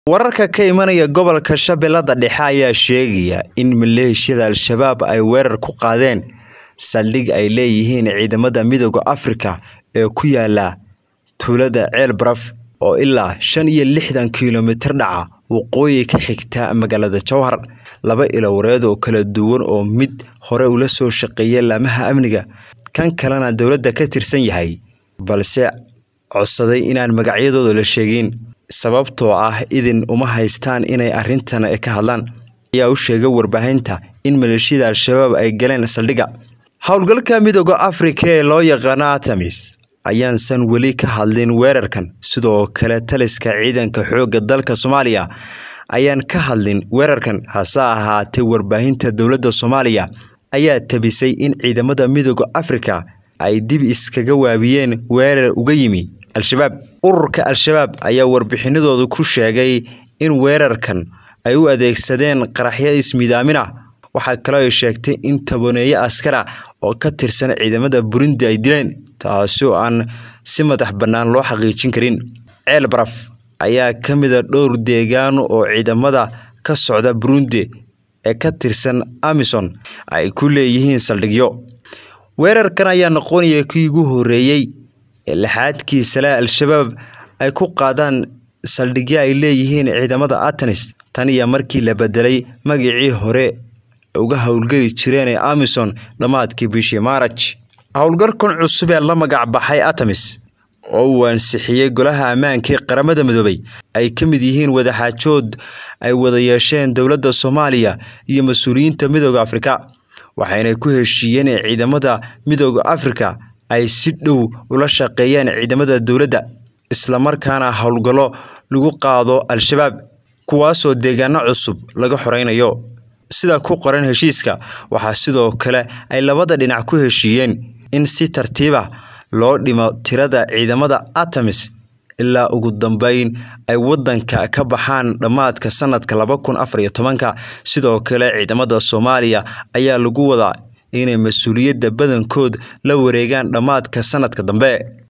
Wararka ka imanaya gobolka Shabeellada Dhexe ayaa sheegaya in maleeshiyada Al-shabaab ay weerar ku qaadeen saldhig ay leeyihiin ciidamada Midowga Afrika ee ku yaala tuulada Ceel Baraf oo ilaa shan iyo lixdan kiilomitir dhaca waqooyi ka xigta magaalada Jowhar. Laba ilowreed oo kala duwan oo mid hore ula soo shaqeeyay laamaha amniga, kan kalena dowladda ka tirsan yahay, balse codsaday inaan magacyadooda la sheegin sababtoo ah idin uma haystaan inay arrintan ka hadlaan, ayaa u sheegay warbaahinta in maleeshiyada Al-shabaab ay galeen saldhigga. Howlgalka Midowga Afrika ee loo yaqaan ATMIS ayaansan weli ka hadlin weerarkan, sidoo kale taliska ciidanka xoogga dalka Soomaaliya ayaan ka hadlin weerarkan. Hase ahaatee, warbaahinta dowladda Soomaaliya ayaa tabisay in ciidamada Midowga Afrika ay dib iskaga waabiyeen weerar uga yimi Al-shabaab. Ururka Al-shabaab ayaa warbixinadooda ku sheegay in weerarkan ay u adeegsadeen qaraxyo ismiidaamin ah. Waxa kale oo ay sheegtay in tobaneeyo askar ah oo ka tirsan ciidamada Burundi ay dileen, taasoo aan si madax bannaan loo xaqiijin karin. Ceel Baraf ayaa ka mid ah dhowr deegaan oo ciidamada ka socda Burundi ee ka tirsan AMISOM ay ku leeyihiin saldhigyo. Weerarkan ayaa noqonaya kii ugu horreeyay ee lixaadkiisa leh Al-shabaab ay ku qaadaan saldhigyo ay leeyihiin ciidamada ATMIS tan iyo markii la beddelay magacii hore uga howlgeli jireen ee AMISOM dhammaadkii bishii Maarch. Howlgalkan cusub ee la magac baxay ATMIS oo uu ansixiyay Golaha Ammaanka ee Qaramada Midoobay ay ka mid yihiin wadaxaajood ay wada yeesheen dowladda Soomaaliya iyo mas'uuliyiinta Midowga Afrika, waxayna ku heshiiyeen in ciidamada Midowga Afrika ay si dhow ula shaqeeyaan ciidamada dowladda, isla markaana howlgallo lagu qaado Al-shabaab, kuwaasoo deegaano cusub laga xoreynayo. Sida ku qoran heshiiska, waxaa sidoo kale ay labada dhinac ku heshiiyeen in si tartiib ah loo dhimo tirada ciidamada ATMIS ilaa ugu dambeyn ay waddanka ka baxaan dhammaadka sanadka laba kun afar iyo tobanka. Sidoo kale, ciidamada Soomaaliya ayaa lagu wadaa inay mas'uuliyadda badankood la wareegaan dhammaadka sanadka dambe.